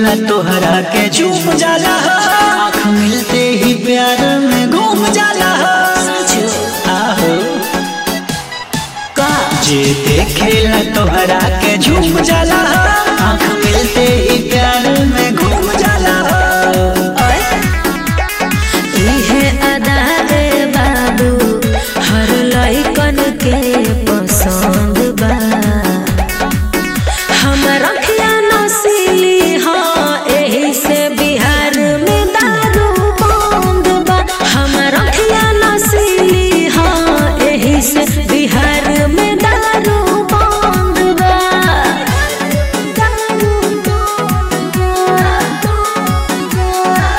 देखेला तोहरा के झूम जाला आँख मिलते ही प्यार में घूम जाला आहो जे देखेला तोहरा के झूम जाला आँख मिलते ही प्यार में घूम जाला इहे अदा रे बाबू हर लइकन के पसंद बा हमर अखिया नसीली हाँ एही से बिहार में दारू बंद बा हमर अखिया नसीली हाँ एही से बिहार में दारू बंद बा दारू बंद बा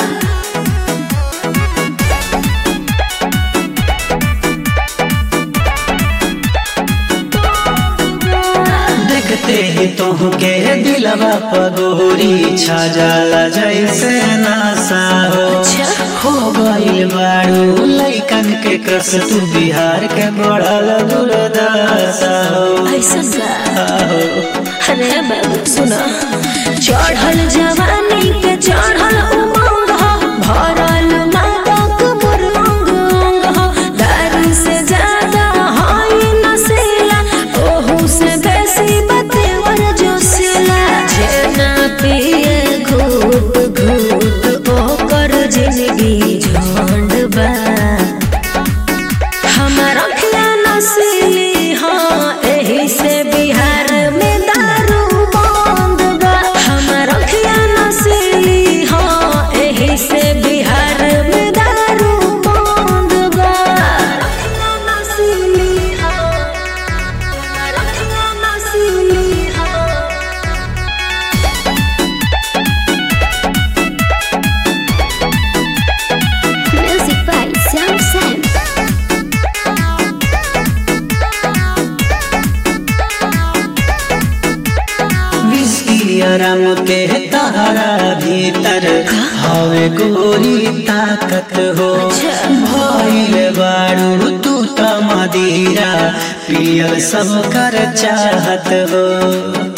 देखते ही तुहके दिलवा पगोरी छा जाला जैसे नासा हो हो गइल बाड़ू लइकन के क्रस तू बिहार के बढ़ल दुर्दशा हो ऐसन का आहो अरे बाबू सुना चढ़ल जवानी के चढ़ल उमंग हो भरल मादक मोर अंग अंग हो दारू से ज्यादा हाय नशीला ओहू से बेसी बतेवर जोशीला जे ना पिए घूट घूट ओकर जिंदगी झंड बा हमर अखिया नसीली हाँ एही से बिहार में दारू बंद बा हमर अखिया नसीली हाँ एही से बिहार में दारू बंद बा अखिया नसीली हाँ हमर अखिया नसीली हाँ Music by Sam Sam. Whisky आराम के तारा भीतर हवे गोरी ताकत हो भइल बाड़ू तू त मदीरा पियल सब कर चाहत हो